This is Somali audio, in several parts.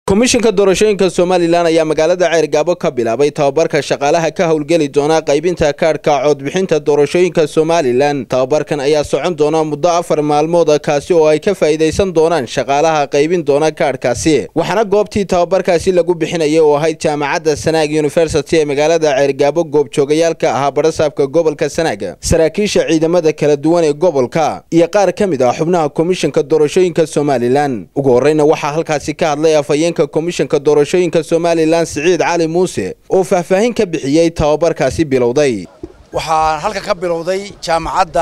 komishinka doorashooyinka somalilan ayaa magaalada ceergaabo ka bilaabay tababarka shaqaalaha ka howlgeli doona qaybinta kaadhka codbixinta doorashooyinka somalilan tababarkan ayaa socon doona muddo afar maalmooda kaasi oo ay ka faa'iidaysan doonaan shaqaalaha qaybin doona kaadhkaasi waxaana goobtii tababarkaasi lagu bixinayay oo ahayd jaamacadda sanaag university ee magaalada ceergaabo goobjoogayaalka ahaa barasaabka gobolka sanaag saraakiisha ciidamada kala duwan ee gobolka iyo qaar ka mid ah xubnaha komishinka doorashooyinka somalilan ugu horreyna waxaa halkaasi ka hadlay afhayeenka komishanka doorashooyinka somalilan siciid cali muuse oo faahfaahin ka bixiyey tababarkaasi bilowday waxaa halka ka bilowday jaamacadda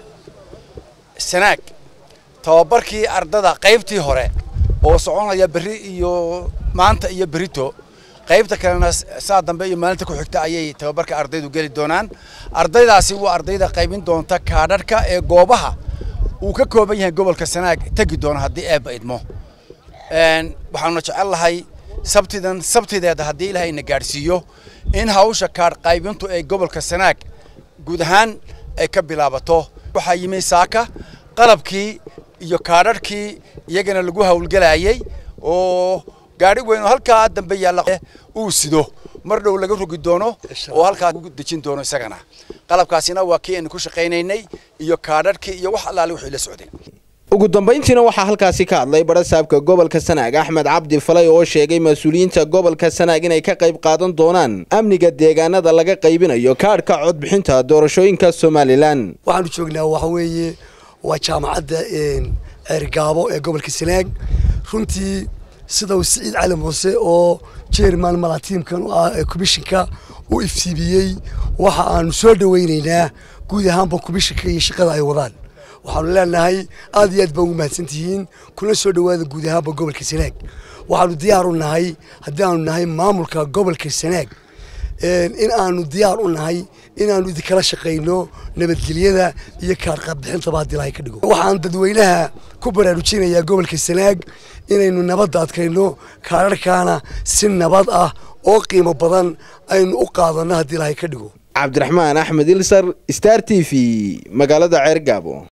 sanaag tababarkii ardada qaybtii hore oo soconaya berri iyo maanta iyo berito qaybta kalena saa dambe iyo maalinta ku xigta ayay tababarka ardaydu geli doonaan ardaydaasi waa ardayda qaybin doonta kaadharhka ee goobaha uu ka kooban yahay gobolka sanaag tegi doono haddii eebba idmo waxaanuna jecel lahay sabtidan sabtideeda haddii ilaahay na gaadhsiiyo in hawsha kaadh qaybintu ee gobolka sanaag guud ahaan ay ka bilaabato waxaa yimi saaka qalabkii iyo kaadharhkii iyagana lagu howlgelayay oo gaadhi weyn oo halkaa dambe yaalla uu sido mar dhow laga rogi doono oo halkaa ugu dejin doono isagana qalabkaasina waa kii aynu ku shaqaynaynay iyo kaadharhkii iyo wax allaale wixii la socday ugu dambayntiina waxaa halkaasi ka hadlay barasaabka gobolka sanaag axmed cabdi falay oo sheegay mas-uuliyiinta gobolka sanaag inay ka qayb qaadan doonaan amniga deegaanada laga qaybinayo kaadhka codbixinta doorashooyinka somalilan waxaanu joognaa waxa weeye waa jaamacadda ceergaabo ee gobolka sanaag runtii sida uu siciid cali muuse oo jerman malatiimkan u ah ee komishinka u iftiibiyey waxa aanu soo dhawaynaynaa guud ahaanba komishinka iyo shaqada ay wadaan waxaanu leenahay aad iyo aad baa ugu mahadsan tihiin kuna soo dhowaada guud ahaanba gobolka sanaag waxaanu diyaar u nahay haddii aanu nahay maamulka gobolka sanaag in aanu diyaar u nahay inaanu idinkala shaqayno nabadgelyada iyo kaarqabbixintaba haddii ilahay ka dhigo waxaan dadweynaha ku baraarujinayaa gobolka sanaag inaynu nabadda adkayno kaararkaana si nabad ah oo qiimo badan aynu u qaadanno haddii ilahay ka dhigo cabdiraxmaan axmed ilsar star t v magaalada ceergaabo